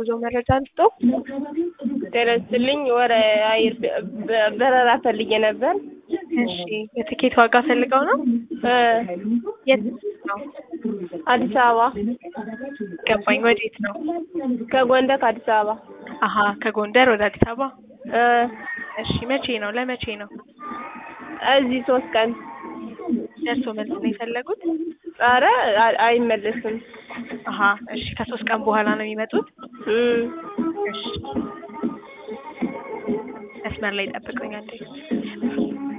የጉዞ መረጃ ልስጦ? ጤና ይስጥልኝ። ወደ አየር በ- በረራ ፈልጌ ነበር። እሺ የትኬት ዋጋ ፈልገው ነው? እ የት ነው? አዲስ አበባ ገባኝ። ወዴት ነው? ከጎንደር ከአዲስ አበባ አሀ ከጎንደር ወደ አዲስ አበባ። እ እሺ መቼ ነው? ለመቼ ነው? እዚህ ሶስት ቀን ደርሶ መልስ ነው የፈለጉት? ኧረ አ- አይመለስም። አሀ እሺ ከሶስት ቀን በኋላ ነው የሚመጡት? እም እሺ መስመር ላይ ጠብቁኝ አንዴ።